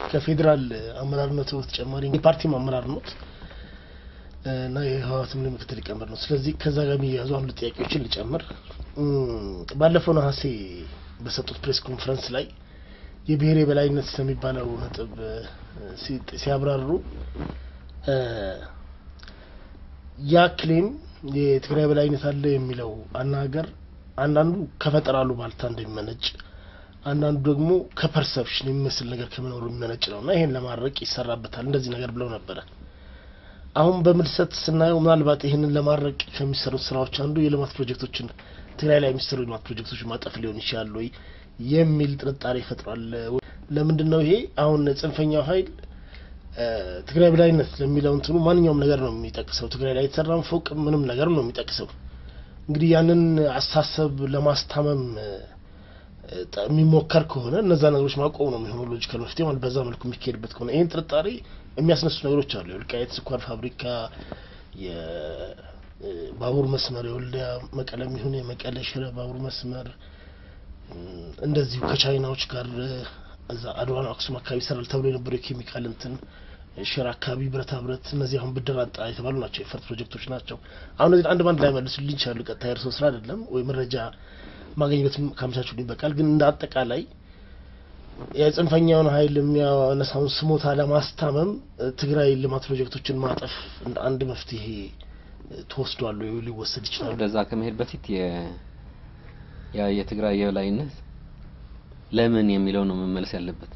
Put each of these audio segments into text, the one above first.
ከፌዴራል አመራርነቱ በተጨማሪ የፓርቲም አመራር ኖት እና የህወሓትም ምክትል ሊቀመንበር ነው። ስለዚህ ከዛ ጋር የሚያያዙ አንዱ ጥያቄዎችን ልጨምር። ባለፈው ነሐሴ በሰጡት ፕሬስ ኮንፈረንስ ላይ የብሔር የበላይነት ስለሚባለው ነጥብ ሲያብራሩ ያ ክሌም የትግራይ በላይነት አለ የሚለው አናገር አንዳንዱ ከፈጠራሉ ባልታ እንደሚመነጭ አንዳንዱ ደግሞ ከፐርሰፕሽን የሚመስል ነገር ከመኖሩ የሚመነጭ ነው እና ይሄን ለማድረቅ ይሰራበታል እንደዚህ ነገር ብለው ነበረ። አሁን በምልሰት ስናየው ምናልባት ይህንን ለማድረቅ ከሚሰሩት ስራዎች አንዱ የልማት ፕሮጀክቶችን ትግራይ ላይ የሚሰሩ የልማት ፕሮጀክቶች ማጠፍ ሊሆን ይችላል ወይ የሚል ጥርጣሬ ይፈጥሯል። ለምንድን ነው ይሄ አሁን ጽንፈኛው ኃይል ትግራይ በላይነት ለሚለው እንትኑ ማንኛውም ነገር ነው የሚጠቅሰው። ትግራይ ላይ የተሰራም ፎቅ ምንም ነገር ነው የሚጠቅሰው። እንግዲህ ያንን አስተሳሰብ ለማስታመም የሚሞከር ከሆነ እነዛ ነገሮች ማቆም ነው የሚሆነው ሎጂካል መፍትሄ ማለት በዛ መልኩ የሚካሄድበት ከሆነ ይህን ጥርጣሬ የሚያስነሱ ነገሮች አሉ። የወልቃይት ስኳር ፋብሪካ፣ የባቡር መስመር፣ የወልዲያ መቀለም ይሁን የመቀለ ሽረ ባቡር መስመር እንደዚሁ ከቻይናዎች ጋር እዛ አድዋን አክሱም አካባቢ ይሰራል ተብሎ የነበረው የኬሚካል እንትን ሽረ አካባቢ ብረታ ብረት፣ እነዚህ አሁን ብድር አጣ የተባሉ ናቸው፣ የፈርት ፕሮጀክቶች ናቸው። አሁን እነዚህ አንድ ባንድ ላይ መልሱልኝ ይችላሉ። ቀጥታ የእርስዎ ስራ አይደለም ወይ መረጃ ማግኘት ካመቻቹልኝ በቃል ግን እንደ አጠቃላይ የጽንፈኛውን ኃይል የሚያነሳውን ስሞታ ለማስታመም ትግራይ ልማት ፕሮጀክቶችን ማጠፍ እንደ አንድ መፍትሄ ተወስዷል ወይ ሊወሰድ ይችላል? ወደዛ ከመሄድ በፊት ያ የትግራይ የበላይነት ለምን የሚለው ነው መመለስ ያለበት።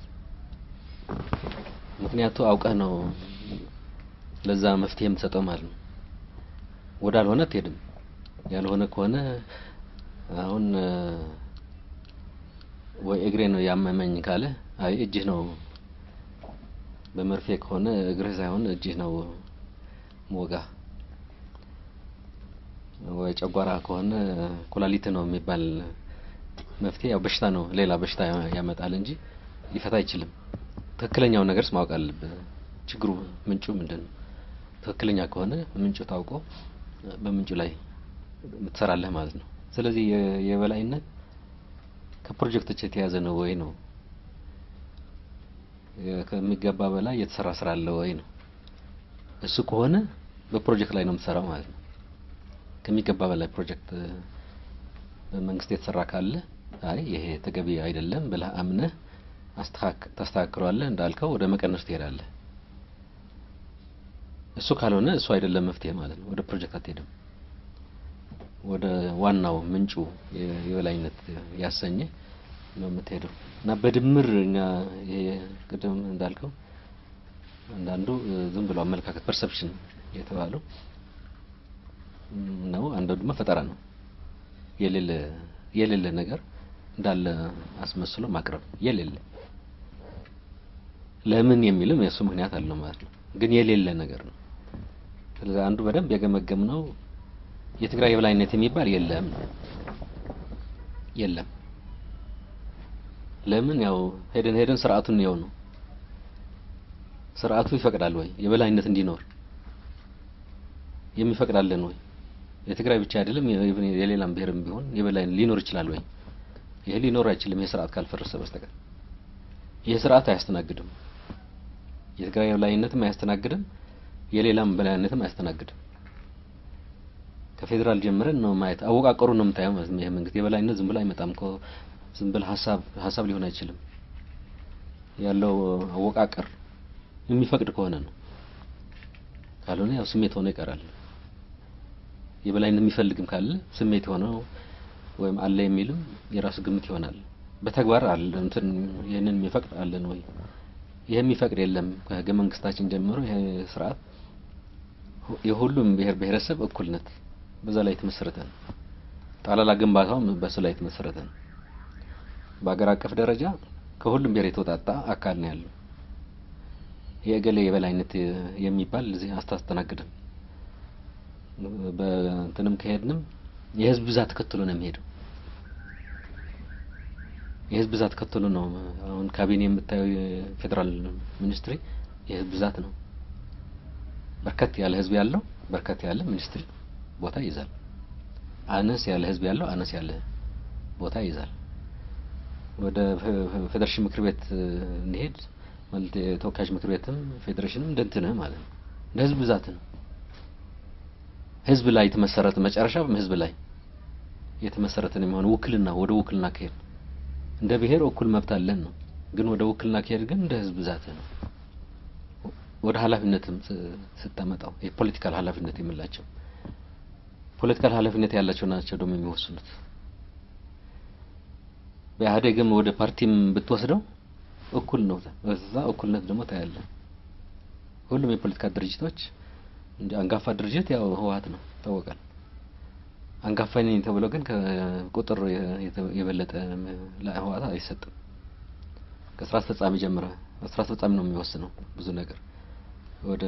ምክንያቱ አውቀህ ነው ለዛ መፍትሄ የምትሰጠው ማለት ነው። ወዳልሆነ አትሄድም። ያልሆነ ከሆነ አሁን ወይ እግሬ ነው ያመመኝ ካለ አይ እጅህ ነው በመርፌ ከሆነ እግርህ ሳይሆን እጅህ ነው ሞጋ ወይ ጨጓራ ከሆነ ኩላሊት ነው የሚባል መፍትሄ ያው በሽታ ነው፣ ሌላ በሽታ ያመጣል እንጂ ሊፈታ አይችልም። ትክክለኛው ነገርስ ማወቅ አለብህ። ችግሩ ምንጩ ምንድን ነው? ትክክለኛ ከሆነ ምንጩ ታውቆ በምንጩ ላይ ትሰራለህ ማለት ነው። ስለዚህ የበላይነት ከፕሮጀክቶች የተያዘ ነው ወይ ነው ከሚገባ በላይ የተሰራ ስራ አለ ወይ ነው። እሱ ከሆነ በፕሮጀክት ላይ ነው የምትሰራው ማለት ነው። ከሚገባ በላይ ፕሮጀክት በመንግስት የተሰራ ካለ አይ ይሄ ተገቢ አይደለም ብለህ አምነህ ታስተካክለዋለህ። እንዳልከው ወደ መቀነስ ትሄዳለህ። እሱ ካልሆነ እሱ አይደለም መፍትሄ ማለት ነው። ወደ ፕሮጀክት አትሄድም። ወደ ዋናው ምንጩ የበላይነት ያሰኘ ነው የምትሄደው እና በድምር እኛ ይሄ ቅድም እንዳልከው አንዳንዱ ዝም ብሎ አመለካከት ፐርሰፕሽን የተባለው ነው። አንዳንዱ ደግሞ ፈጠራ ነው። የሌለ የሌለ ነገር እንዳለ አስመስሎ ማቅረብ የሌለ ለምን የሚልም የእሱ ምክንያት አለው ማለት ነው። ግን የሌለ ነገር ነው። ስለዚህ አንዱ በደንብ የገመገም ነው የትግራይ የበላይነት የሚባል የለም የለም። ለምን ያው ሄደን ሄደን ስርዓቱን ነው ነው ስርዓቱ ይፈቅዳል ወይ የበላይነት እንዲኖር የሚፈቅዳለን ወይ? የትግራይ ብቻ አይደለም የሌላም ብሔርም ቢሆን የበላይ ሊኖር ይችላል ወይ? ይሄ ሊኖር አይችልም። ይሄ ስርዓት ካልፈረሰ በስተቀር ይሄ ስርዓት አያስተናግድም። የትግራይ የበላይነትም አያስተናግድም፣ የሌላም በላይነትም አያስተናግድም። ከፌዴራል ጀምረን ነው ማየት አወቃቀሩ ነው የምታየው ማለት ነው። ይሄ መንግስት የበላይነት ዝም ብሎ አይመጣም እኮ ዝም ብሎ ሀሳብ ሀሳብ ሊሆን አይችልም። ያለው አወቃቀር የሚፈቅድ ከሆነ ነው። ካልሆነ ያው ስሜት ሆኖ ይቀራል። የበላይነት የሚፈልግም ካለ ስሜት ሆነው ወይም አለ የሚልም የራሱ ግምት ይሆናል። በተግባር አለ እንትን ይህንን የሚፈቅድ አለን ወይ? ይሄ የሚፈቅድ የለም። ከህገ መንግስታችን ጀምሮ ይሄ ስርዓት የሁሉም ብሔር ብሔረሰብ እኩልነት በዛ ላይ የተመሰረተ ነው። ጠቅላላ ግንባታውም በሱ ላይ የተመሰረተ ነው። በአገር አቀፍ ደረጃ ከሁሉም ብሔር የተውጣጣ አካል ነው ያለው። የእገሌ የበላይነት የሚባል እዚህ አታስተናግድም። በእንትንም ከሄድንም የህዝብ ብዛት ተከትሎ ነው የሚሄደው። የህዝብ ብዛት ተከትሎ ነው አሁን ካቢኔ የምታየው የፌዴራል ሚኒስትሪ የህዝብ ብዛት ነው። በርከት ያለ ህዝብ ያለው በርከት ያለ ሚኒስትሪ ቦታ ይይዛል። አነስ ያለ ህዝብ ያለው አነስ ያለ ቦታ ይይዛል። ወደ ፌዴሬሽን ምክር ቤት እንሄድ ማለት የተወካዮች ምክር ቤትም ፌዴሬሽንም እንደ እንትንህ ማለት ነው እንደ ህዝብ ብዛት ነው። ህዝብ ላይ የተመሰረተ መጨረሻ ህዝብ ላይ የተመሰረተ ነው የሚሆነው። ውክልና ወደ ውክልና ከሄድ እንደ ብሔር እኩል መብት አለን ነው፣ ግን ወደ ውክልና ከሄድ ግን እንደ ህዝብ ብዛት ነው። ወደ ኃላፊነትም ስታመጣው የፖለቲካል ኃላፊነት የምላቸው ፖለቲካል ኃላፊነት ያላቸው ናቸው ደግሞ የሚወስኑት። በኢህአዴግም ወደ ፓርቲም ብትወስደው እኩል ነው። በዛ እኩልነት ደግሞ ታያለ። ሁሉም የፖለቲካ ድርጅቶች እንደ አንጋፋ ድርጅት ያው ህወሓት ነው ይታወቃል። አንጋፋ ነኝ ተብሎ ግን ከቁጥር የበለጠ ለህወሓት አይሰጥም። ከስራ አስፈጻሚ ጀምረ ስራ አስፈጻሚ ነው የሚወስነው ብዙ ነገር ወደ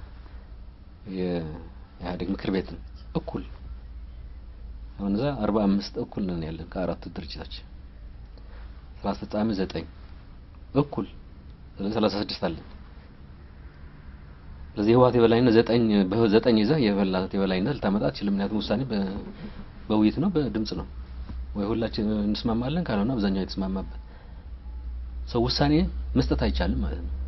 የኢህአዴግ ምክር ቤት እኩል አሁን እዛ አርባ አምስት እኩል ነን ያለን ከአራቱ ድርጅቶች ስራ አስፈጻሚ ዘጠኝ እኩል ስለዚህ ሰላሳ ስድስት አለን። ስለዚህ የህወሓት የበላይነት ዘጠኝ በዘጠኝ ይዘህ የበላት የበላይነት ልታመጣ አትችልም። ምክንያቱም ውሳኔ በውይይት ነው፣ በድምጽ ነው። ወይ ሁላችን እንስማማለን፣ ካልሆነ አብዛኛው የተስማማበት ሰው ውሳኔ መስጠት አይቻልም ማለት ነው።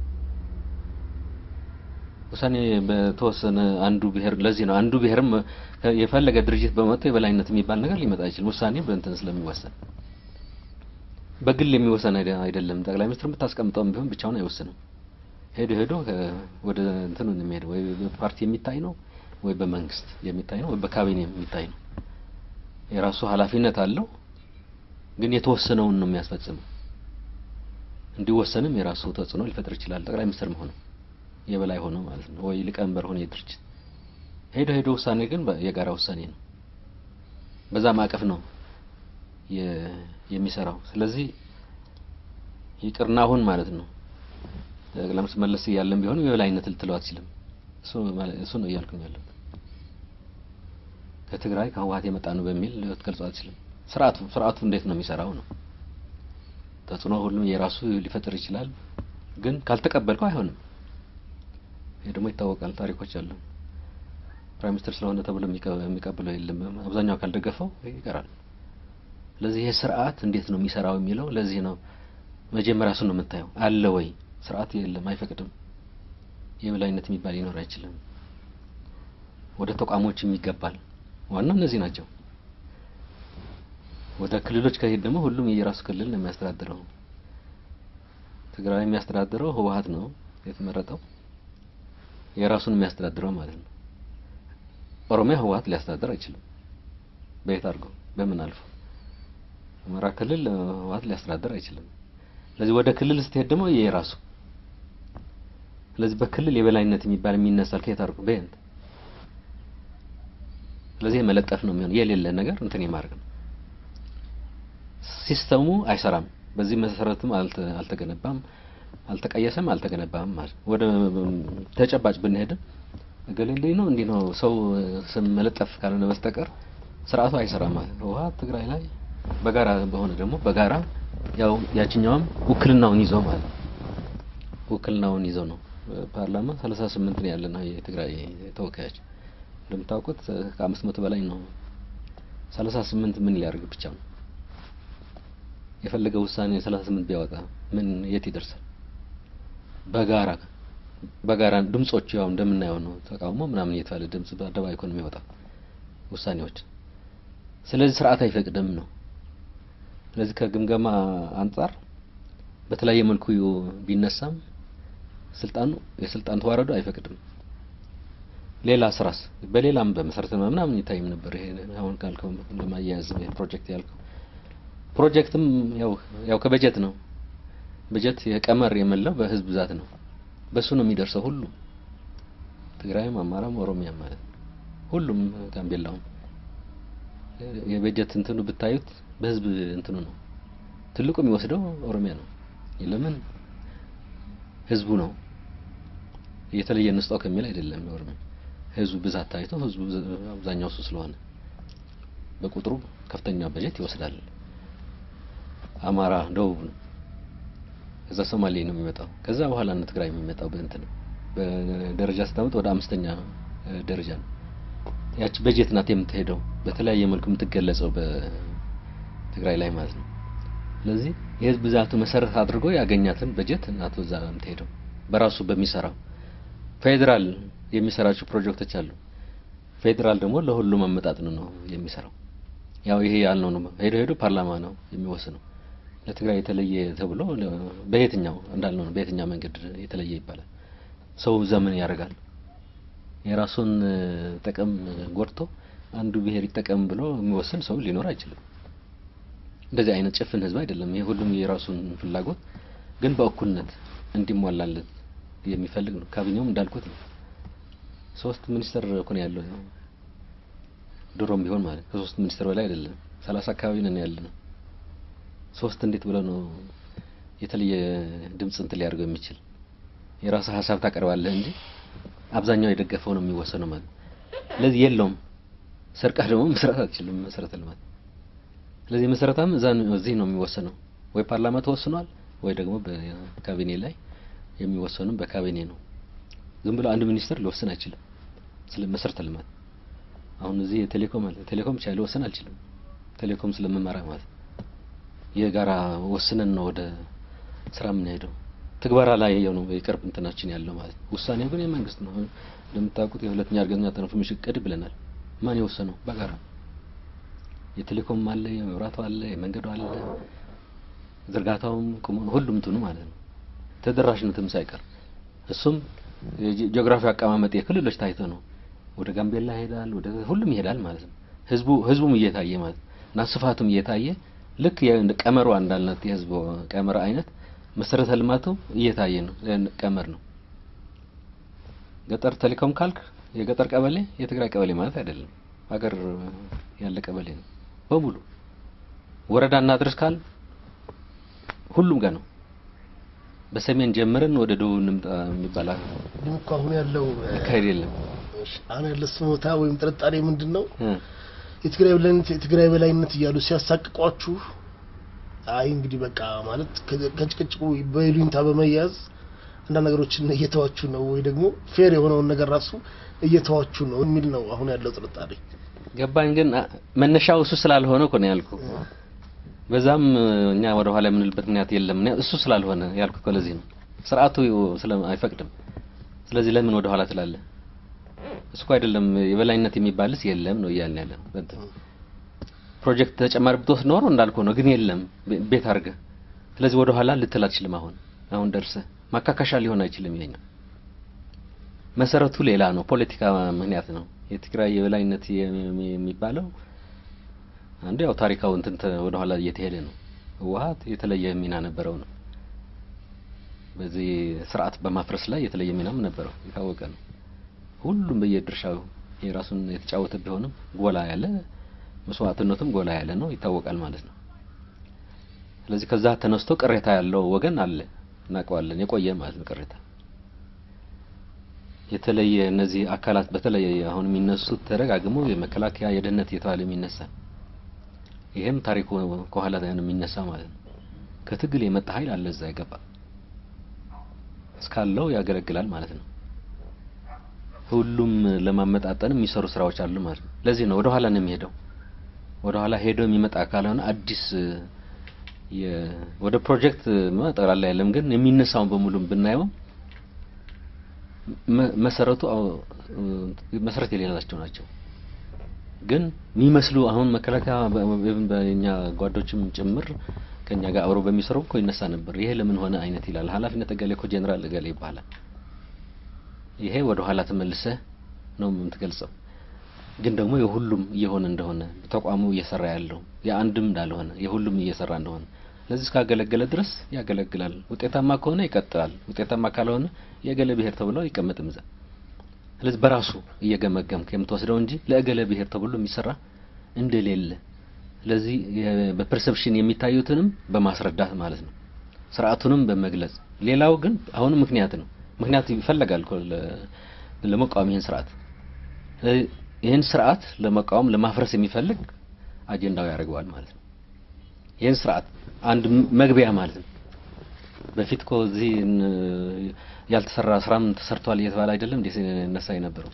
ውሳኔ በተወሰነ አንዱ ብሔር ለዚህ ነው አንዱ ብሔርም የፈለገ ድርጅት በመጥቶ የበላይነት የሚባል ነገር ሊመጣ አይችልም። ውሳኔ በእንትን ስለሚወሰን በግል የሚወሰን አይደለም። ጠቅላይ ሚኒስትር የምታስቀምጠውም ቢሆን ብቻውን አይወስንም። ሄዶ ሄዶ ወደ እንትኑ የሚሄድ ወይ በፓርቲ የሚታይ ነው ወይ በመንግስት የሚታይ ነው ወይ በካቢኔ የሚታይ ነው። የራሱ ኃላፊነት አለው፣ ግን የተወሰነውን ነው የሚያስፈጽመው። እንዲወሰንም የራሱ ተጽዕኖ ሊፈጥር ይችላል። ጠቅላይ ሚኒስትር መሆኑ የበላይ ሆኖ ማለት ነው ወይ ሊቀመንበር ሆኖ የድርጅት ሄዶ ሄዶ ውሳኔ ግን የጋራ ውሳኔ ነው። በዛ ማዕቀፍ ነው የሚሰራው። ስለዚህ ይቅርና አሁን ማለት ነው ጠቅላይ ሚኒስትር መለስ እያለን ቢሆንም የበላይነት ልትለው አትችልም። እሱ እሱ ነው እያልኩኝ ያለው። ከትግራይ ከህወሓት የመጣ ነው በሚል ልትገልጸው አትችልም። ስርዓቱ ስርዓቱ እንዴት ነው የሚሰራው ነው ተጽዕኖ ሁሉም የራሱ ሊፈጥር ይችላል፣ ግን ካልተቀበልከው አይሆንም። ይሄ ደግሞ ይታወቃል። ታሪኮች አሉ። ፕራይም ሚኒስትር ስለሆነ ተብሎ የሚቀበለው የለም። አብዛኛው ካልደገፈው ይቀራል። ስለዚህ ይሄ ስርዓት እንዴት ነው የሚሰራው የሚለው ለዚህ ነው መጀመሪያ እሱን ነው የምታየው። አለ ወይ ስርዓት? የለም፣ አይፈቅድም። የበላይነት የሚባል ሊኖር አይችልም። ወደ ተቋሞችም ይገባል። ዋናው እነዚህ ናቸው። ወደ ክልሎች ከሄድ ደግሞ ሁሉም የየራሱ ክልል ነው የሚያስተዳድረው። ትግራይ የሚያስተዳድረው ህወሓት ነው የተመረጠው የራሱን የሚያስተዳድረው ማለት ነው። ኦሮሚያ ህወሓት ሊያስተዳድር አይችልም። በየት አድርጎ በምን አልፎ አማራ ክልል ህወሓት ሊያስተዳድር አይችልም። ስለዚህ ወደ ክልል ስትሄድ ደግሞ የራሱ ስለዚህ በክልል የበላይነት የሚባል የሚነሳል ከየት አድርጎ በየት ስለዚህ መለጠፍ ነው የሚሆነው የሌለ ነገር እንትን የማድረግ ነው። ሲስተሙ አይሰራም። በዚህ መሰረትም አልተገነባም፣ አልተቀየሰም፣ አልተገነባም ማለት ወደ ተጨባጭ ብንሄድም እገሌ ነው እንዲህ ነው ሰው ስም መለጠፍ ካልሆነ በስተቀር ስርዓቱ አይሰራም ማለት ነው። ህወሓት ትግራይ ላይ በጋራ በሆነ ደግሞ በጋራ ያው ያችኛውም ውክልናውን ይዞ ማለት ነው። ውክልናውን ይዞ ነው ፓርላማ 38 ነው ያለና የትግራይ ተወካዮች እንደምታውቁት ከአምስት መቶ በላይ ነው። 38 ምን ሊያደርግ ብቻ ነው የፈለገው ውሳኔ 38 ቢያወጣ ምን የት ይደርሳል? በጋራ በጋራ ድምጾቹ ያው እንደምናየው ነው። ተቃውሞ ምናምን እየተባለ ድምጽ በአደባባይ እኮ ነው የሚወጣው ውሳኔዎች። ስለዚህ ስርዓት አይፈቅድም ነው። ስለዚህ ከግምገማ አንጻር በተለያየ መልኩ ቢነሳም ስልጣኑ የስልጣን ተዋረዱ አይፈቅድም። ሌላ ስራስ በሌላም በመሰረተ ምናምን ይታይም ነበር። ይሄ አሁን ካልከው ለማያያዝ ፕሮጀክት ያልከው ፕሮጀክትም ያው ያው ከበጀት ነው። በጀት የቀመር የመላው በህዝብ ብዛት ነው። በሱ ነው የሚደርሰው ሁሉ ትግራይም፣ አማራም፣ ኦሮሚያም ማለት ነው። ሁሉም ጋምቤላውም የበጀት እንትኑ ብታዩት በህዝብ እንትኑ ነው። ትልቁ የሚወስደው ኦሮሚያ ነው። ለምን ህዝቡ ነው የተለየ እንስጣው ከሚል አይደለም። ኦሮሚያ ህዝቡ ብዛት ታይቶ ህዝቡ አብዛኛው እሱ ስለሆነ በቁጥሩ ከፍተኛ በጀት ይወስዳል። አማራ ደቡብ ነው። ከዛ ሶማሌ ነው የሚመጣው። ከዛ በኋላ ነው ትግራይ የሚመጣው። በእንትን በደረጃ ስታመጥ ወደ አምስተኛ ደረጃ ነው። ያቺ በጀት ናት የምትሄደው በተለያየ መልኩ የምትገለጸው በትግራይ ላይ ማለት ነው። ስለዚህ የህዝብ ብዛቱ መሰረት አድርጎ ያገኛትን በጀት እናቶ እዛ ነው የምትሄደው በራሱ በሚሰራው ፌዴራል የሚሰራቸው ፕሮጀክቶች አሉ። ፌዴራል ደግሞ ለሁሉም አመጣጥን ነው የሚሰራው። ያው ይሄ ያልነው ነው ሄዶ ሄዶ ፓርላማ ነው የሚወስነው። ለትግራይ የተለየ ተብሎ በየትኛው እንዳልነው ነው በየትኛው መንገድ የተለየ ይባላል። ሰው ዘመን ያደርጋል። የራሱን ጥቅም ጎድቶ አንዱ ብሔር ይጠቀም ብሎ የሚወስን ሰው ሊኖር አይችልም። እንደዚህ አይነት ጭፍን ህዝብ አይደለም። ይሄ ሁሉም የራሱን ፍላጎት ግን በእኩልነት እንዲሟላለት የሚፈልግ ነው። ካቢኔውም እንዳልኩት ነው። ሶስት ሚኒስተር እኮ ነው ያለው ድሮም ቢሆን ማለት ከሶስት ሚኒስተር በላይ አይደለም። ሰላሳ አካባቢ ነን ያለ ነው። ሶስት እንዴት ብለው ነው የተለየ ድምጽ እንትን ሊያደርገው የሚችል? የራስህ ሀሳብ ታቀርባለህ እንጂ አብዛኛው የደገፈው ነው የሚወሰነው ማለት ስለዚህ የለውም። ሰርቃህ ደግሞ መስራት አትችልም መሰረተ ልማት። ስለዚህ መሰረታም እዛ እዚህ ነው የሚወሰነው። ወይ ፓርላማ ተወስኗል ወይ ደግሞ በካቢኔ ላይ የሚወሰኑም በካቢኔ ነው። ዝም ብሎ አንድ ሚኒስተር ሊወስን አይችልም ስለ መሰረተ ልማት። አሁን እዚህ ቴሌኮም አለ። ቴሌኮም ብቻ ሊወስን አልችልም። ቴሌኮም ስለምመራ ማለት የጋራ ወስነን ነው ወደ ስራ የምንሄደው። ትግበራ ላይ ነው የቅርብ እንትናችን ያለው ማለት ነው። ውሳኔው ግን የመንግስት ነው። እንደምታውቁት የሁለተኛ እርገኛ ትራንስፎርሜሽን እቅድ ብለናል። ማን የወሰነው? በጋራ የቴሌኮም አለ፣ የመብራቱ አለ፣ የመንገዱ አለ፣ ዝርጋታውም ቁሙ ሁሉም እንትኑ ማለት ነው። ተደራሽነትም ሳይቀር እሱም ጂኦግራፊ አቀማመጥ የክልሎች ታይቶ ነው። ወደ ጋምቤላ ይሄዳል፣ ወደ ሁሉም ይሄዳል ማለት ነው። ህዝቡ ህዝቡም እየታየ ማለት እና ስፋቱም እየታየ ልክ ቀመሩ እንዳልነት የህዝቡ ቀመር አይነት መሰረተ ልማቱ እየታየ ነው። ቀመር ነው። ገጠር ቴሌኮም ካልክ የገጠር ቀበሌ የትግራይ ቀበሌ ማለት አይደለም። ሀገር ያለ ቀበሌ ነው በሙሉ። ወረዳ እናድርስ ካል ሁሉም ጋር ነው። በሰሜን ጀምረን ወደ ደቡብ እንምጣ የሚባል ግን እኮ አሁን ያለው አካሄድ የለም። አሁን ያለው ስሞታ ወይም ጥርጣሬ ምንድን ነው? የትግራይ በላይነት የትግራይ በላይነት እያሉ ሲያሳቅቋችሁ፣ አይ እንግዲህ በቃ ማለት ከጭቅጭቁ በይሉኝታ በመያዝ አንዳንድ ነገሮችን እየተዋችሁ ነው ወይ ደግሞ ፌር የሆነውን ነገር ራሱ እየተዋችሁ ነው የሚል ነው አሁን ያለው ጥርጣሬ። ገባኝ። ግን መነሻው እሱ ስላልሆነ እኮ ነው ያልኩ። በዛም እኛ ወደ ኋላ የምንልበት ምክንያት የለም። እሱ ስላልሆነ ያልኩ እኮ ለዚህ ነው። ስርዓቱ ስለ አይፈቅድም። ስለዚህ ለምን ወደ ኋላ ትላለህ? እሱ እኮ አይደለም የበላይነት የሚባልስ የለም ነው እያልን ያለ ነው። ፕሮጀክት ተጨማሪ ብትወስድ ኖሮ እንዳልኩ ነው፣ ግን የለም ቤት አድርገህ። ስለዚህ ወደ ኋላ ልትል አትችልም። አሁን አሁን ደርሰህ ማካካሻ ሊሆን አይችልም። ይሄኛው መሰረቱ ሌላ ነው፣ ፖለቲካ ምክንያት ነው። የትግራይ የበላይነት የሚባለው አንዱ ያው ታሪካው እንትን ወደ ኋላ እየተሄደ ነው። ህወሓት የተለየ ሚና ነበረው ነው። በዚህ ስርዓት በማፍረስ ላይ የተለየ ሚናም ነበረው የታወቀ ነው። ሁሉም በየድርሻው የራሱን የተጫወተ ቢሆንም ጎላ ያለ መስዋዕትነቱም ጎላ ያለ ነው ይታወቃል ማለት ነው። ስለዚህ ከዛ ተነስቶ ቅሬታ ያለው ወገን አለ እናውቀዋለን፣ የቆየ ማለት ነው ቅሬታ የተለየ እነዚህ አካላት በተለየ አሁን የሚነሱት ተደጋግመው የመከላከያ የደህንነት እየተባለ የሚነሳ ይሄም ታሪኩ ከኋላ ነው የሚነሳ ማለት ነው። ከትግል የመጣ ኃይል አለ እዛ ይገባ እስካለው ያገለግላል ማለት ነው። ሁሉም ለማመጣጠን የሚሰሩ ስራዎች አሉ ማለት ነው። ለዚህ ነው ወደ ኋላ ነው የሚሄደው። ወደ ኋላ ሄዶ የሚመጣ ካልሆነ አዲስ ወደ ፕሮጀክት ጠቅላላ የለም፣ ግን የሚነሳውን በሙሉ ብናየው መሰረቱ መሰረት የሌላቸው ናቸው። ግን የሚመስሉ አሁን መከላከያ በእኛ ጓዶችም ጭምር ከኛ ጋር አብረው በሚሰሩ እኮ ይነሳ ነበር። ይሄ ለምን ሆነ አይነት ይላል። ኃላፊነት እገሌ እኮ ጄኔራል እገሌ ይባላል። ይሄ ወደ ኋላ ተመልሰህ ነው የምትገልጸው። ግን ደግሞ የሁሉም እየሆነ እንደሆነ ተቋሙ እየሰራ ያለው የአንድም እንዳልሆነ የሁሉም እየሰራ እንደሆነ ለዚህ እስካገለገለ ድረስ ያገለግላል። ውጤታማ ከሆነ ይቀጥላል። ውጤታማ ካልሆነ የእገሌ ብሔር ተብሎ አይቀመጥም እዛ። ስለዚህ በራሱ እየገመገምክ የምትወስደው እንጂ ለእገሌ ብሔር ተብሎ የሚሰራ እንደሌለ ስለዚህ በፐርሰፕሽን የሚታዩትንም በማስረዳት ማለት ነው። ስርዓቱንም በመግለጽ ሌላው ግን አሁንም ምክንያት ነው። ምክንያት ይፈለጋል እኮ ለመቃወም ይህን ስርዓት ይህን ስርዓት ለመቃወም ለማፍረስ የሚፈልግ አጀንዳው ያደርገዋል ማለት ነው። ይህን ስርዓት አንድ መግቢያ ማለት ነው። በፊት እኮ እዚህ ያልተሰራ ስራም ተሰርቷል እየተባለ አይደለም እንዴ ሲነሳ የነበረው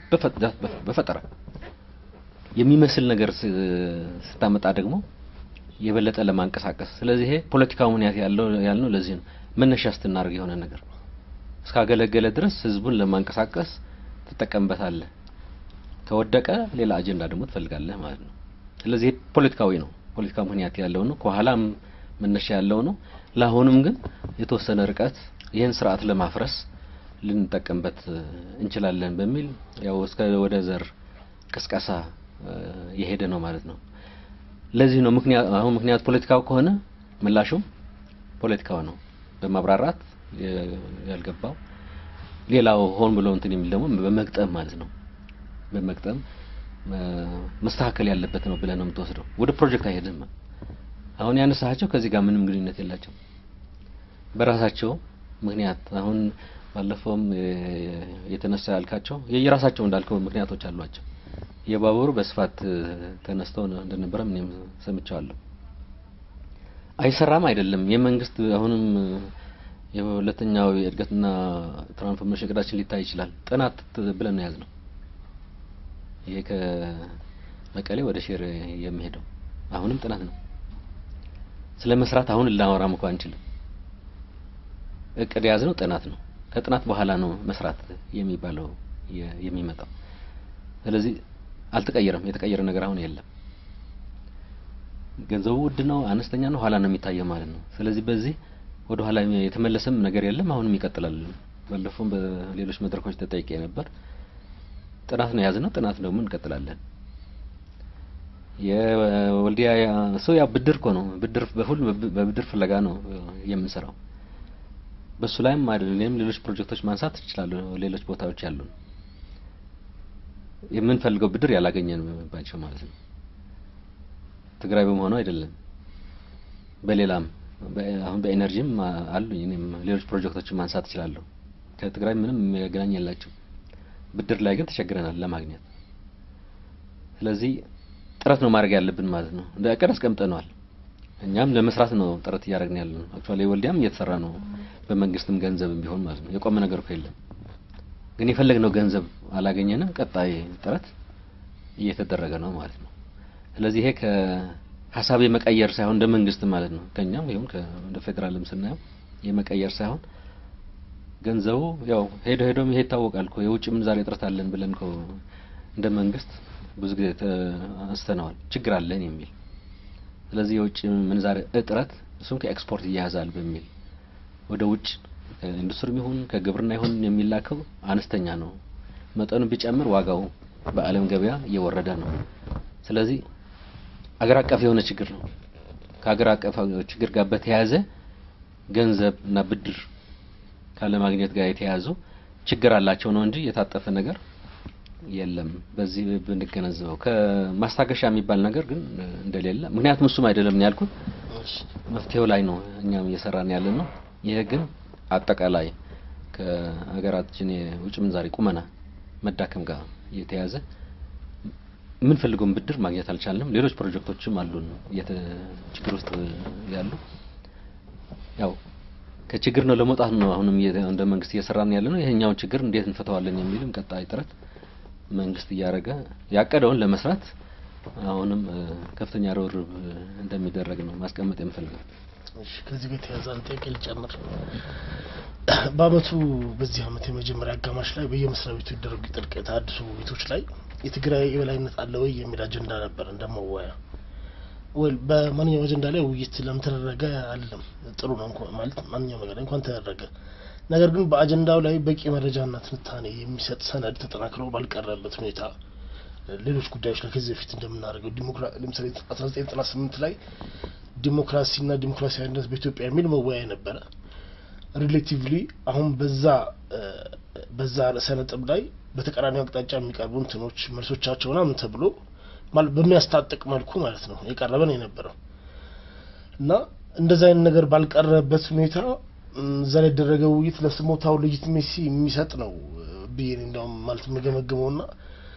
በፈጠራ የሚመስል ነገር ስታመጣ ደግሞ የበለጠ ለማንቀሳቀስ ስለዚህ ይሄ ፖለቲካው ምክንያት ያለው ያልነው ለዚህ ነው። መነሻ ስትናደርግ የሆነ ነገር እስካገለገለ ድረስ ህዝቡን ለማንቀሳቀስ ትጠቀምበታለህ። ከወደቀ ሌላ አጀንዳ ደግሞ ትፈልጋለህ ማለት ነው። ስለዚህ ፖለቲካዊ ነው። ፖለቲካ ምክንያት ያለው ነው። ከኋላም መነሻ ያለው ነው። ለአሁንም ግን የተወሰነ ርቀት ይህን ስርዓት ለማፍረስ ልንጠቀምበት እንችላለን በሚል ያው እስከ ወደ ዘር ቅስቀሳ የሄደ ነው ማለት ነው። ለዚህ ነው ምክንያት አሁን ምክንያት ፖለቲካው ከሆነ ምላሹም ፖለቲካው ነው። በማብራራት ያልገባው ሌላው ሆን ብሎ እንትን የሚል ደግሞ በመግጠም ማለት ነው። በመግጠም መስተካከል ያለበት ነው ብለህ ነው የምትወስደው። ወደ ፕሮጀክት አይሄድም። አሁን ያነሳቸው ከዚህ ጋር ምንም ግንኙነት የላቸው በራሳቸው ምክንያት አሁን ባለፈውም የተነሳ ያልካቸው የየራሳቸው እንዳልከው ምክንያቶች አሏቸው። የባቡሩ በስፋት ተነስተው እንደነበረም እኔም ሰምቻለሁ። አይሰራም አይደለም የመንግስት አሁንም የሁለተኛው የእድገትና ትራንስፎርሜሽን እቅዳችን ሊታይ ይችላል። ጥናት ብለን ነው የያዝነው። ይሄ ከመቀሌ ወደ ሽሬ የሚሄደው አሁንም ጥናት ነው። ስለ መስራት አሁን ልናወራም እንኳን አንችልም። እቅድ የያዝነው ጥናት ነው። ከጥናት በኋላ ነው መስራት የሚባለው የሚመጣው። ስለዚህ አልተቀየረም። የተቀየረ ነገር አሁን የለም። ገንዘቡ ውድ ነው፣ አነስተኛ ነው፣ ኋላ ነው የሚታየው ማለት ነው። ስለዚህ በዚህ ወደ ኋላ የተመለሰም ነገር የለም። አሁንም ይቀጥላል። ባለፈውም በሌሎች መድረኮች ተጠይቄ ነበር። ጥናት ነው የያዝነው። ጥናት ደግሞ እንቀጥላለን። የወልዲያ ሰው ያው ብድር እኮ ነው። ብድር በሁሉ በብድር ፍለጋ ነው የምንሰራው። በሱ ላይም አይደለም ሌሎች ፕሮጀክቶች ማንሳት እችላለሁ። ሌሎች ቦታዎች ያሉን የምንፈልገው ብድር ያላገኘንባቸው ማለት ነው። ትግራይ በመሆኑ አይደለም፣ በሌላም አሁን በኤነርጂም አሉኝ። እኔም ሌሎች ፕሮጀክቶችን ማንሳት እችላለሁ። ከትግራይ ምንም የሚያገናኝ የላቸው። ብድር ላይ ግን ተቸግረናል ለማግኘት። ስለዚህ ጥረት ነው ማድረግ ያለብን ማለት ነው። እንደ እቅድ አስቀምጠነዋል። እኛም ለመስራት ነው ጥረት እያደረግን ያለ ነው። አክቹአሊ ወልዲያም እየተሰራ ነው፣ በመንግስትም ገንዘብም ቢሆን ማለት ነው። የቆመ ነገር እኮ የለም። ግን የፈለግነው ገንዘብ አላገኘንም። ቀጣይ ጥረት እየተደረገ ነው ማለት ነው። ስለዚህ ይሄ ከሀሳብ የመቀየር ሳይሆን እንደ መንግስት ማለት ነው ከኛም ይሁን እንደ ፌዴራልም ስናየው የመቀየር ሳይሆን ገንዘቡ ያው ሄዶ ሄዶም ይሄ ይታወቃል እኮ የውጭ ምንዛሬ እጥረት አለን ብለን እኮ እንደ መንግስት ብዙ ጊዜ አንስተነዋል። ችግር አለን የሚል ስለዚህ የውጭ ምንዛሬ እጥረት እሱም ከኤክስፖርት ይያያዛል በሚል ወደ ውጭ ከኢንዱስትሪም ይሁን ከግብርና ይሁን የሚላከው አነስተኛ ነው። መጠኑ ቢጨምር ዋጋው በዓለም ገበያ እየወረደ ነው። ስለዚህ አገር አቀፍ የሆነ ችግር ነው። ከአገር አቀፍ ችግር ጋር በተያያዘ ገንዘብ እና ብድር ካለማግኘት ጋር የተያያዙ ችግር አላቸው ነው እንጂ የታጠፈ ነገር የለም። በዚህ ብንገነዘበው ከማስታገሻ የሚባል ነገር ግን እንደሌለ ምክንያቱም እሱም አይደለም ያልኩት መፍትሄው ላይ ነው እኛም እየሰራን ያለ ነው። ይሄ ግን አጠቃላይ ከሀገራችን የውጭ ምንዛሬ ቁመና መዳከም ጋር የተያዘ የምንፈልገውን ብድር ማግኘት አልቻልንም። ሌሎች ፕሮጀክቶችም አሉን ችግር ውስጥ ያሉ ያው ከችግር ነው ለመውጣት ነው አሁንም እንደ መንግስት እየሰራን ያለ ነው። ይሄኛውን ችግር እንዴት እንፈታዋለን የሚልም ቀጣይ ጥረት መንግስት እያደረገ ያቀደውን ለመስራት አሁንም ከፍተኛ ርብርብ እንደሚደረግ ነው ማስቀመጥ የምፈልገው። እሺ ከዚህ ጋር የተያዘ አንድ ጥያቄ ልጨምር። በአመቱ በዚህ አመት የመጀመሪያ አጋማሽ ላይ በየመስሪያ ቤቱ ይደረጉ ጥልቅ የተሃድሶ ውይይቶች ላይ የትግራይ የበላይነት አለ ወይ የሚል አጀንዳ ነበር እንደመወያ ወይ በማንኛውም አጀንዳ ላይ ውይይት ለምን ተደረገ አለም ጥሩ ነው እንኳን ማለት ማንኛውም ነገር እንኳን ተደረገ። ነገር ግን በአጀንዳው ላይ በቂ መረጃና ትንታኔ የሚሰጥ ሰነድ ተጠናክሮ ባልቀረበት ሁኔታ ሌሎች ጉዳዮች ላይ ከዚህ በፊት እንደምናደርገው ለምሳሌ አስራ ዘጠኝ ዘጠና ስምንት ላይ ዲሞክራሲና ዲሞክራሲያዊነት በኢትዮጵያ የሚል መወያያ ነበረ። ሪሌቲቭሊ አሁን በዛ በዛ ርዕሰ ነጥብ ላይ በተቃራኒ አቅጣጫ የሚቀርቡ እንትኖች መልሶቻቸው ምናምን ተብሎ ማለት በሚያስታጥቅ መልኩ ማለት ነው የቀረበ ነው የነበረው እና እንደዛ አይነት ነገር ባልቀረበት ሁኔታ እዛ ላይ የተደረገ ውይይት ለስሞታው ሌጂቲሜሲ የሚሰጥ ነው ብዬ እንደውም ማለት የምገመግመው ና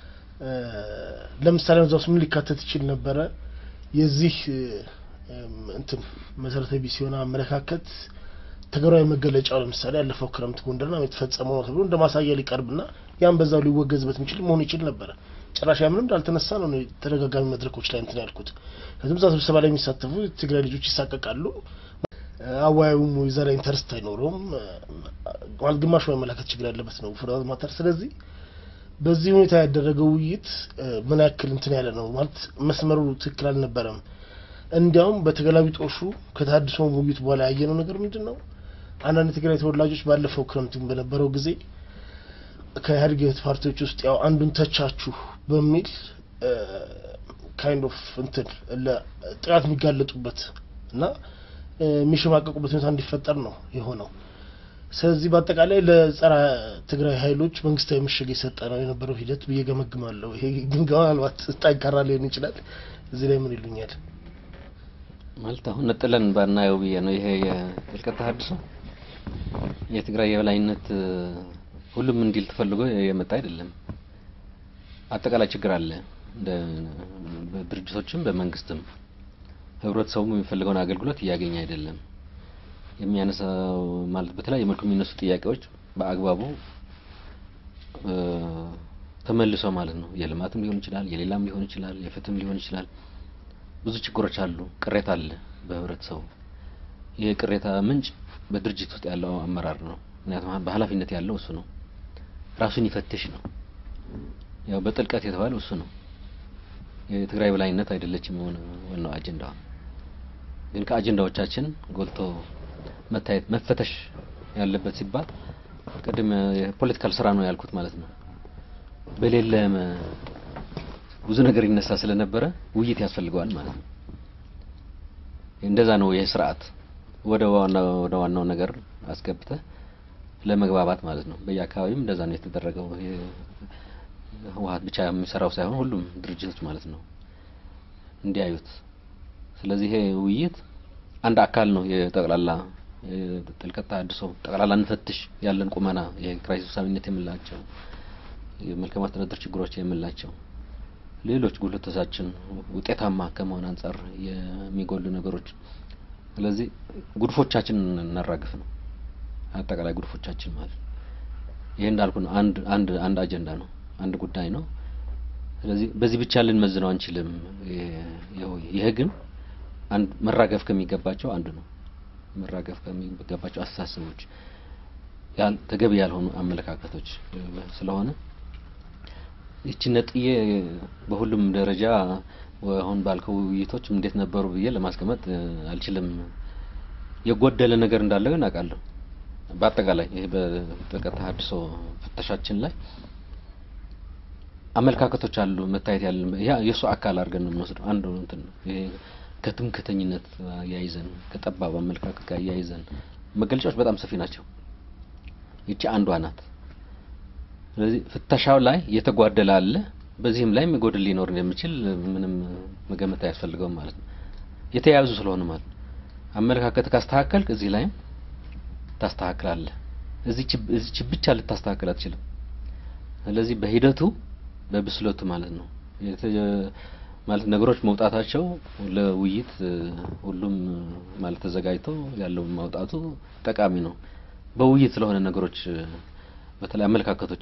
ለምሳሌ እዛ ውስጥ ምን ሊካተት ይችል ነበረ? የዚህ እንትን መሰረተ ቢስ የሆነ አመለካከት ተግባራዊ መገለጫው ለምሳሌ ያለፈው ክረምት ጎንደርና የተፈጸመው ነው ተብሎ እንደ ማሳያ ሊቀርብና ያን በዛው ሊወገዝበት የሚችል መሆን ይችል ነበረ። ጭራሽ ያምንም እንዳልተነሳ ነው እኔ ተደጋጋሚ መድረኮች ላይ እንትን ያልኩት። ከዚህም እዛ ስብሰባ ላይ የሚሳተፉ የትግራይ ልጆች ይሳቀቃሉ። አወያዩም እዛ ላይ ኢንተርስት አይኖረውም። ማለት ግማሹ መመላከት ችግር ያለበት ነው ፍርሃት ማተር። ስለዚህ በዚህ ሁኔታ ያደረገው ውይይት ምን ያክል እንትን ያለ ነው ማለት መስመሩ ትክክል አልነበረም። እንዲያውም በተገላቢጦሹ ከተሀድሶ ውይይት በኋላ ያየነው ነገር ምንድን ነው? አንዳንድ የትግራይ ተወላጆች ባለፈው ክረምት በነበረው ጊዜ ከኢህአዴግ ፓርቲዎች ውስጥ ያው አንዱን ተቻችሁ በሚል ካይንድ ኦፍ እንትን ለጥቃት የሚጋለጡበት እና የሚሸማቀቁበት ሁኔታ እንዲፈጠር ነው የሆነው። ስለዚህ በአጠቃላይ ለጸረ ትግራይ ኃይሎች መንግስታዊ ምሽግ የሰጠ ነው የነበረው ሂደት ብዬ ገመግማለሁ። ይሄ ግምገማ ምናልባት ጠንካራ ሊሆን ይችላል። እዚህ ላይ ምን ይሉኛል? ማለት አሁን ነጥለን ባናየው ብዬ ነው። ይሄ የጥልቀት ተሀድሶ የትግራይ የበላይነት ሁሉም እንዲል ተፈልጎ የመጣ አይደለም። አጠቃላይ ችግር አለ እንደ በድርጅቶችም በመንግስትም ህብረተሰቡም የሚፈልገውን አገልግሎት እያገኘ አይደለም። የሚያነሳው ማለት በተለያየ መልኩ የሚነሱ ጥያቄዎች በአግባቡ ተመልሰው ማለት ነው የልማትም ሊሆን ይችላል፣ የሌላም ሊሆን ይችላል፣ የፍትህም ሊሆን ይችላል። ብዙ ችግሮች አሉ፣ ቅሬታ አለ በህብረተሰቡ። ይህ ቅሬታ ምንጭ በድርጅት ውስጥ ያለው አመራር ነው። ምክንያቱም በኃላፊነት ያለው እሱ ነው። ራሱን ይፈትሽ ነው። ያው በጥልቀት የተባለው እሱ ነው። የትግራይ በላይነት አይደለችም ዋናው አጀንዳ። ግን ከአጀንዳዎቻችን ጎልቶ መታየት መፈተሽ ያለበት ሲባል ቅድም የፖለቲካል ስራ ነው ያልኩት ማለት ነው። በሌለ ብዙ ነገር ይነሳ ስለነበረ ውይይት ያስፈልገዋል ማለት ነው። እንደዛ ነው ይህ ስርዓት ወደ ዋናው ወደ ዋናው ነገር አስገብተህ ለመግባባት ማለት ነው። በየአካባቢም እንደዛ ነው የተደረገው። ህወሓት ብቻ የሚሰራው ሳይሆን ሁሉም ድርጅቶች ማለት ነው እንዲያዩት። ስለዚህ ይሄ ውይይት አንድ አካል ነው የጠቅላላ ጥልቀት ተሀድሶ ጠቅላላ እንፈትሽ ያለን ቁመና የኪራይ ሰብሳቢነት የምላቸው የመልካም አስተዳደር ችግሮች የምላቸው ሌሎች ጉልበቶቻችን ውጤታማ ከመሆን አንጻር የሚጎሉ ነገሮች ስለዚህ ጉድፎቻችን እናራግፍ ነው አጠቃላይ ጉድፎቻችን ማለት ይሄ እንዳልኩ ነው። አንድ አንድ አንድ አጀንዳ ነው፣ አንድ ጉዳይ ነው። ስለዚህ በዚህ ብቻ ልንመዝነው አንችልም። ይሄ ግን አንድ መራገፍ ከሚገባቸው አንዱ ነው። መራገፍ ከሚገባቸው አስተሳሰቦች ያል ተገቢ ያልሆኑ አመለካከቶች ስለሆነ ይቺ ነጥዬ በሁሉም ደረጃ አሁን ባልከው ውይይቶች እንዴት ነበሩ ብዬ ለማስቀመጥ አልችልም። የጎደለ ነገር እንዳለ ግን አውቃለሁ። በአጠቃላይ ይሄ በጥልቀት ተሀድሶ ፍተሻችን ላይ አመለካከቶች አሉ መታየት ያለ ያ የእሱ አካል አድርገን ነው የምንወስደው። አንዱ እንትን ነው ይሄ ከትምክተኝነት አያይዘን ከጠባብ አመለካከት ጋር አያይዘን መገለጫዎች በጣም ሰፊ ናቸው። ይቺ አንዷ ናት። ስለዚህ ፍተሻው ላይ የተጓደለ አለ። በዚህም ላይ የሚጎድል ሊኖር እንደሚችል ምንም መገመት አያስፈልገውም ማለት ነው። የተያያዙ ስለሆነ ማለት ነው። አመለካከት ካስተካከልክ እዚህ ላይም ታስተካክላለህ። እዚች እዚች ብቻ ልታስተካክል አትችልም። ስለዚህ በሂደቱ በብስለቱ ማለት ነው ማለት ነገሮች መውጣታቸው ለውይይት ሁሉም ማለት ተዘጋጅቶ ያለው ማውጣቱ ጠቃሚ ነው። በውይይት ስለሆነ ነገሮች በተለይ አመለካከቶች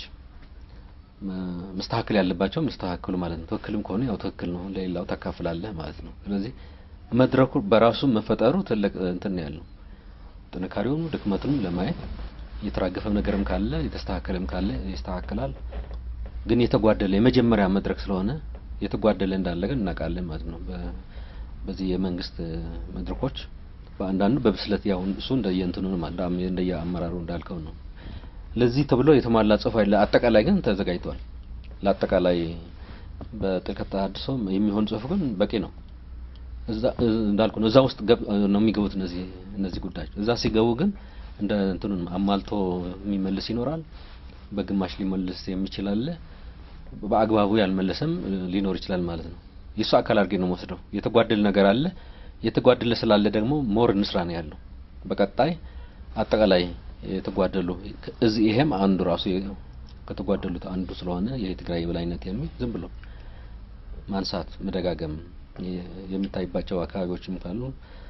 መስተካከል ያለባቸው መስተካከሉ ማለት ነው። ትክክልም ከሆነ ያው ትክክል ነው፣ ለሌላው ታካፍላለህ ማለት ነው። ስለዚህ መድረኩ በራሱ መፈጠሩ ትልቅ እንትን ነው ያለው ጥንካሬውን ድክመቱንም ለማየት የተራገፈም ነገርም ካለ የተስተካከለም ካለ ይስተካከላል። ግን የተጓደለ የመጀመሪያ መድረክ ስለሆነ የተጓደለ እንዳለ ግን እናውቃለን ማለት ነው። በዚህ የመንግስት መድረኮች በአንዳንዱ በብስለት ያው እሱ እንደየእንትኑ ነው ማለት እንደየ አመራሩ እንዳልከው ነው። ለዚህ ተብሎ የተሟላ ጽሁፍ አይደለ። አጠቃላይ ግን ተዘጋጅቷል። ለአጠቃላይ በጥልቀት ተሀድሶ የሚሆን ጽሁፍ ግን በቂ ነው። እዛ እንዳልኩ ነው። እዛ ውስጥ ነው የሚገቡት እነዚህ እነዚህ ጉዳዮች። እዛ ሲገቡ ግን እንደ እንትኑን አሟልቶ የሚመልስ ይኖራል። በግማሽ ሊመልስ የሚችል አለ። በአግባቡ ያልመለሰም ሊኖር ይችላል ማለት ነው። የእሱ አካል አድርጌ ነው የምወስደው። የተጓደለ ነገር አለ። የተጓደለ ስላለ ደግሞ ሞር እንስራ ነው ያለው። በቀጣይ አጠቃላይ የተጓደሉ እዚህ ይሄም አንዱ ራሱ ከተጓደሉት አንዱ ስለሆነ የትግራይ የበላይነት የሚል ዝም ብሎ ማንሳት መደጋገም የሚታይባቸው አካባቢዎችም ካሉ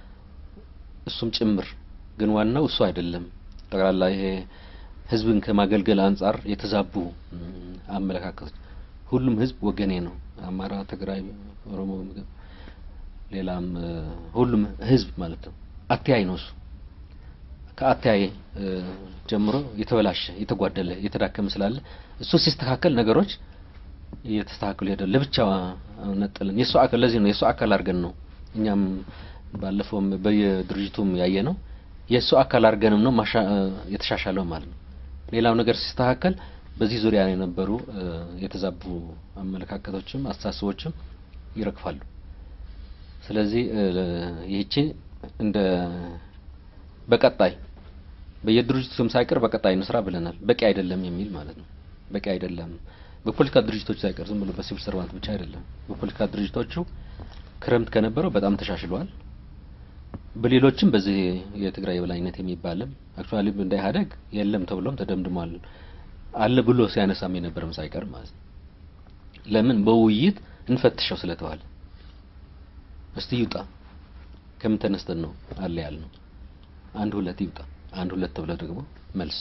እሱም ጭምር ግን ዋናው እሱ አይደለም። ጠቅላላ ይሄ ህዝብን ከማገልገል አንጻር የተዛቡ አመለካከቶች ሁሉም ህዝብ ወገኔ ነው። አማራ፣ ትግራይ፣ ኦሮሞ፣ ሌላም ሁሉም ህዝብ ማለት ነው። አተያይ ነው እሱ ከአተያይ ጀምሮ የተበላሸ የተጓደለ የተዳከመ ስላለ እሱ ሲስተካከል ነገሮች እየተስተካከሉ ይሄዳል። ለብቻ ነጥልን የእሱ አካል ለዚህ ነው የእሱ አካል አድርገን ነው እኛም ባለፈውም በየድርጅቱም ያየ ነው የእሱ አካል አድርገንም ነው ማሻ የተሻሻለው ማለት ነው። ሌላው ነገር ሲስተካከል በዚህ ዙሪያ የነበሩ የተዛቡ አመለካከቶችም አስተሳሰቦችም ይረግፋሉ። ስለዚህ ይህቺ እንደ በቀጣይ በየድርጅቱም ሳይቀር በቀጣይ እንስራ ብለናል። በቂ አይደለም የሚል ማለት ነው። በቂ አይደለም በፖለቲካ ድርጅቶች ሳይቀር ዝም ብሎ በሲቪል ሰርቫንት ብቻ አይደለም። በፖለቲካ ድርጅቶቹ ክረምት ከነበረው በጣም ተሻሽሏል። በሌሎችም በዚህ የትግራይ የበላይነት የሚባልም አክቹአሊ እንደ ኢህአዴግ የለም ተብሎም ተደምድሟል። አለ ብሎ ሲያነሳም የነበረም ሳይቀር ማለት ነው። ለምን በውይይት እንፈትሸው ስለተባለ እስቲ ይውጣ ከምን ተነስተን ነው አለ ያልነው። አንድ ሁለት ይውጣ፣ አንድ ሁለት ተብሎ ደግሞ መልስ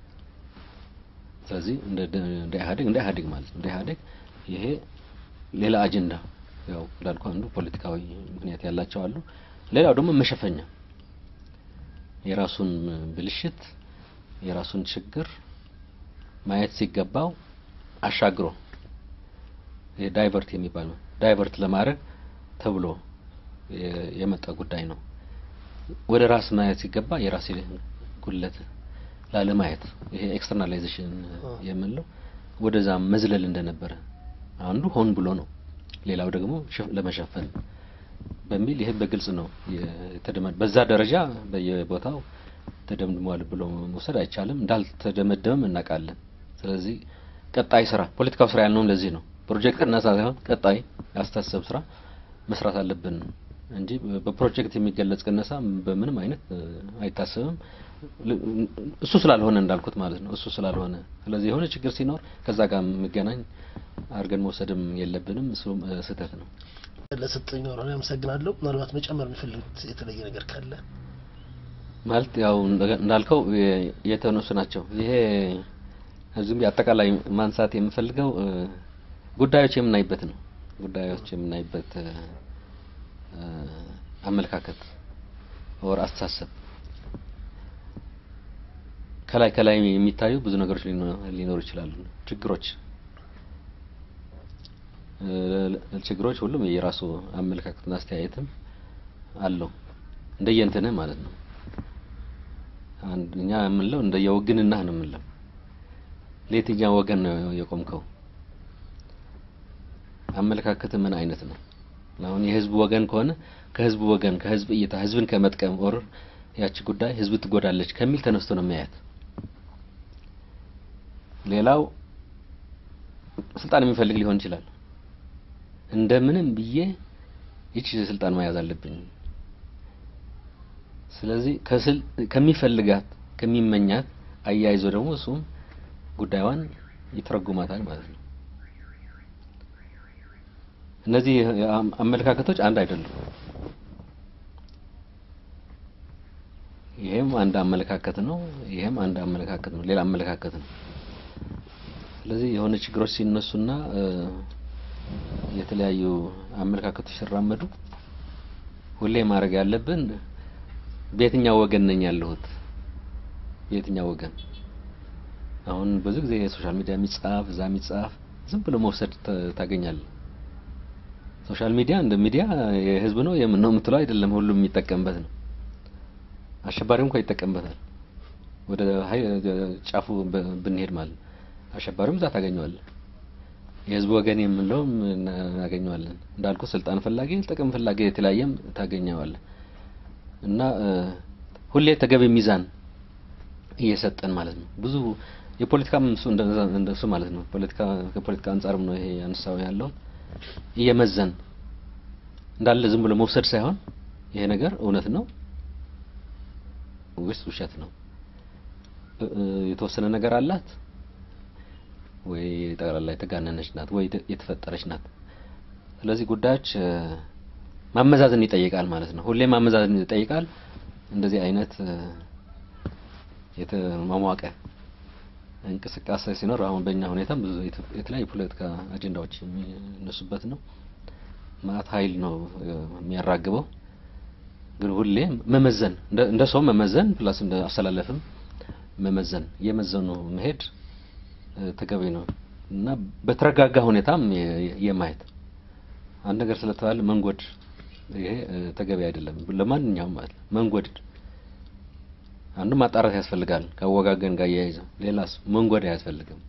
ስለዚህ እንደ እንደ ኢህአዴግ እንደ ኢህአዴግ ማለት ነው እንደ ኢህአዴግ ይሄ ሌላ አጀንዳ ያው እንዳልኩ አንዱ ፖለቲካዊ ምክንያት ያላቸው አሉ። ሌላው ደግሞ መሸፈኛ የራሱን ብልሽት የራሱን ችግር ማየት ሲገባው አሻግሮ ዳይቨርት የሚባለው ዳይቨርት ለማድረግ ተብሎ የመጣ ጉዳይ ነው። ወደ ራስ ማየት ሲገባ የራስ ጉለት ላለማየት ይሄ ኤክስተርናላይዜሽን የምንለው ወደዛ መዝለል እንደነበረ አንዱ ሆን ብሎ ነው። ሌላው ደግሞ ለመሸፈን በሚል ይሄ በግልጽ ነው የተደመ በዛ ደረጃ በየቦታው ተደምድሟል ብሎ መውሰድ አይቻልም። እንዳልተደመደመም እናውቃለን። ስለዚህ ቀጣይ ስራ ፖለቲካው ስራ ያልነውም ለዚህ ነው። ፕሮጀክት እና ሳይሆን ቀጣይ ያስተሳሰብ ስራ መስራት አለብን እንጂ በፕሮጀክት የሚገለጽ ቅነሳ በምንም አይነት አይታሰብም። እሱ ስላልሆነ እንዳልኩት ማለት ነው። እሱ ስላልሆነ ስለዚህ የሆነ ችግር ሲኖር ከዛ ጋር የሚገናኝ አድርገን መውሰድም የለብንም። እሱ ስህተት ነው። ለሰጠኝ ነው አመሰግናለሁ። ምናልባት መጨመር የሚፈልጉት የተለየ ነገር ካለ ማለት ያው እንዳልከው የተነሱ ናቸው። ይሄ ዝም አጠቃላይ ማንሳት የምፈልገው ጉዳዮች የምናይበት ነው። ጉዳዮች የምናይበት አመለካከት ወር አስተሳሰብ ከላይ ከላይ የሚታዩ ብዙ ነገሮች ሊኖሩ ይችላሉ። ችግሮች ችግሮች ሁሉም የራሱ አመለካከትና አስተያየትም አለው እንደየእንትንህ ማለት ነው። አንደኛ የምንለው እንደየወግንናህ ነው የምንለው። ለየትኛው ወገን ነው የቆምከው? አመለካከት ምን አይነት ነው? አሁን የህዝብ ወገን ከሆነ ከህዝብ ወገን ከህዝብ እይታ ህዝብን ከመጥቀም ኦር ያቺ ጉዳይ ህዝብ ትጎዳለች ከሚል ተነስቶ ነው የሚያያት። ሌላው ስልጣን የሚፈልግ ሊሆን ይችላል። እንደምንም ብዬ ይቺ ስልጣን መያዝ አለብኝ። ስለዚህ ከስል ከሚፈልጋት ከሚመኛት አያይዞ ደግሞ እሱም ጉዳዩን ይተረጉማታል ማለት ነው። እነዚህ አመለካከቶች አንድ አይደሉም። ይሄም አንድ አመለካከት ነው፣ ይሄም አንድ አመለካከት ነው፣ ሌላ አመለካከት ነው። ስለዚህ የሆነ ችግሮች ሲነሱና የተለያዩ አመለካከቶች ሲራመዱ ሁሌ ማድረግ ያለብን በየትኛው ወገን ነኝ ያለሁት? በየትኛው ወገን? አሁን ብዙ ጊዜ የሶሻል ሚዲያ የሚጻፍ እዛ የሚጻፍ ዝም ብሎ መውሰድ ታገኛለህ። ሶሻል ሚዲያ እንደ ሚዲያ የህዝብ ነው የምን ነው የምትለው አይደለም፣ ሁሉም የሚጠቀምበት ነው። አሸባሪው እንኳን ይጠቀምበታል። ወደ ጫፉ ብንሄድ ማለት አሸባሪውም እዛ ታገኘዋለህ። የህዝብ ወገን የምንለውም እናገኘዋለን። እንዳልኩ ስልጣን ፈላጊ፣ ጥቅም ፈላጊ የተለያየም ታገኘዋለህ እና ሁሌ ተገቢ ሚዛን እየሰጠን ማለት ነው። ብዙ የፖለቲካም እሱ እንደሱ ማለት ነው። ፖለቲካ ከፖለቲካ አንጻርም ነው ይሄ ያነሳው ያለው እየመዘን እንዳለ ዝም ብሎ መውሰድ ሳይሆን ይሄ ነገር እውነት ነው ወይስ ውሸት ነው? የተወሰነ ነገር አላት ወይ ጠቅላላ የተጋነነች ናት ወይ የተፈጠረች ናት? ስለዚህ ጉዳዮች ማመዛዘን ይጠይቃል ማለት ነው። ሁሌ ማመዛዘን ይጠይቃል። እንደዚህ አይነት የተሟሟቀ እንቅስቃሴ ሲኖር አሁን በእኛ ሁኔታም ብዙ የት- የተለያዩ ፖለቲካ አጀንዳዎች የሚነሱበት ነው። ማአት ኃይል ነው እ፣ የሚያራግበው። ግን ሁሌ መመዘን እንደ እንደ ሰው መመዘን ፕላስ እንደ አስተላለፍም መመዘን የመዘኑ መሄድ እ፣ ተገቢ ነው እና በተረጋጋ ሁኔታም የ- የማየት አንድ ነገር ስለተባለ መንጎድ ይሄ እ፣ ተገቢ አይደለም ለማንኛውም ማለት ነው። መንጎድ አንዱ ማጣራት ያስፈልጋል ከአወጋገን ጋር እያይዘው፣ ሌላስ መንጎድ አያስፈልግም።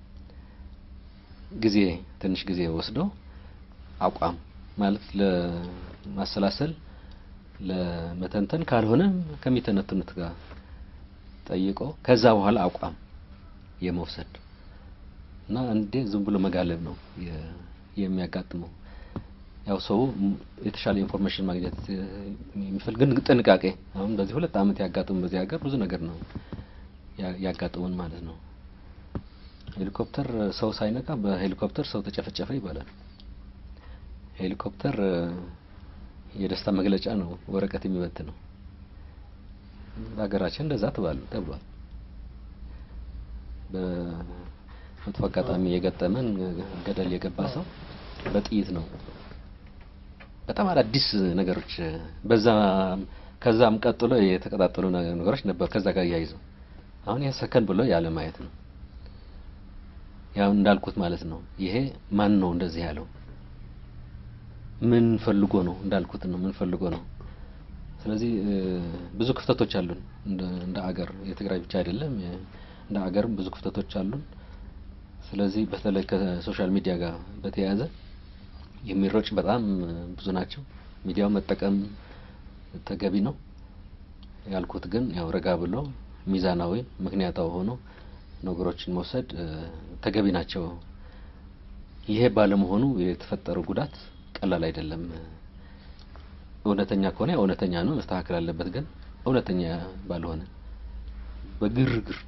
ጊዜ ትንሽ ጊዜ ወስዶ አቋም ማለት ለማሰላሰል ለመተንተን ካልሆነ ከሚተነትኑት ጋር ጠይቆ ከዛ በኋላ አቋም የመውሰድ እና እንዴ ዝም ብሎ መጋለብ ነው የ- የሚያጋጥመው። ያው ሰው ም- የተሻለ ኢንፎርሜሽን ማግኘት እ፣ የሚፈልግ ግን ጥንቃቄ አሁን በዚህ ሁለት ዓመት ያጋጥሙ በዚህ ሀገር ብዙ ነገር ነው ያ- ያጋጥሙን ማለት ነው። ሄሊኮፕተር ሰው ሳይነካ በሄሊኮፕተር ሰው ተጨፈጨፈ ይባላል። ሄሊኮፕተር እ፣ የደስታ መግለጫ ነው፣ ወረቀት የሚበት ነው። በሀገራችን እንደዛ ተባል ተብሏል። በመጥፎ አጋጣሚ የገጠመን እ፣ ገደል የገባ ሰው በጥይት ነው። በጣም አዳዲስ ነገሮች እ፣ በዛ ከዛም ቀጥሎ የተቀጣጠሉ ነ- ነገሮች ነበር ከዛ ጋር እያይዘው አሁን ይሄ ሰከን ብሎ ያለ ማየት ነው። ያው እንዳልኩት ማለት ነው። ይሄ ማን ነው እንደዚህ ያለው? ምን ፈልጎ ነው? እንዳልኩት ነው። ምን ፈልጎ ነው? ስለዚህ እ፣ ብዙ ክፍተቶች አሉን እንደ እንደ አገር የትግራይ ብቻ አይደለም የ- እንደ አገርም ብዙ ክፍተቶች አሉን። ስለዚህ በተለይ ከሶሻል ሚዲያ ጋር በተያያዘ የሚሮጭ በጣም እ፣ ብዙ ናቸው። ሚዲያው መጠቀም ተገቢ ነው ያልኩት ግን ያው ረጋ ብሎ ሚዛናዊ ምክንያታዊ ሆኖ ነገሮችን መውሰድ እ፣ ተገቢ ናቸው። ይሄ ባለመሆኑ የተፈጠረው ጉዳት ቀላል አይደለም። እውነተኛ ከሆነ ያው እውነተኛ ነው መስተካከል አለበት። ግን እውነተኛ ባልሆነ በግርግር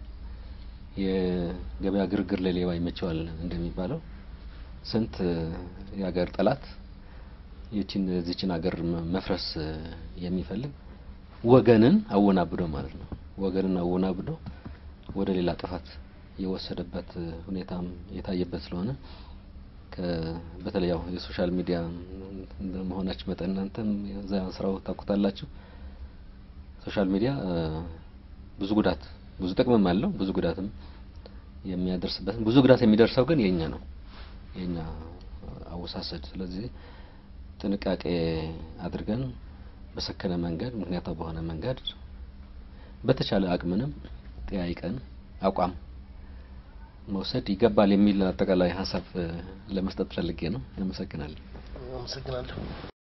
የገበያ ግርግር ለሌባ ይመቸዋል እንደሚባለው ስንት እ፣ የሀገር ጠላት ይችን እዚችን ሀገር መ- መፍረስ እ፣ የሚፈልግ ወገንን አወናብዶ ማለት ነው። ወገንን አወናብዶ ወደ ሌላ ጥፋት የወሰደበት እ፣ ሁኔታም የታየበት ስለሆነ ከ- በተለይ ያው የሶሻል ሚዲያ መሆናችሁ መጠን እናንተም የዛ ስራው ታውቁታላችሁ። ሶሻል ሚዲያ እ፣ ብዙ ጉዳት ብዙ ጥቅምም አለው ብዙ ጉዳትም የሚያደርስበት ብዙ ጉዳት የሚደርሰው ግን የኛ ነው የኛ አወሳሰድ። ስለዚህ ጥንቃቄ አድርገን በሰከነ መንገድ ምክንያታዊ በሆነ መንገድ በተቻለ አቅምንም ጠያይቀን አቋም መውሰድ ይገባል የሚል አጠቃላይ ሀሳብ እ፣ ለመስጠት ፈልጌ ነው። አመሰግናለሁ። አመሰግናለሁ።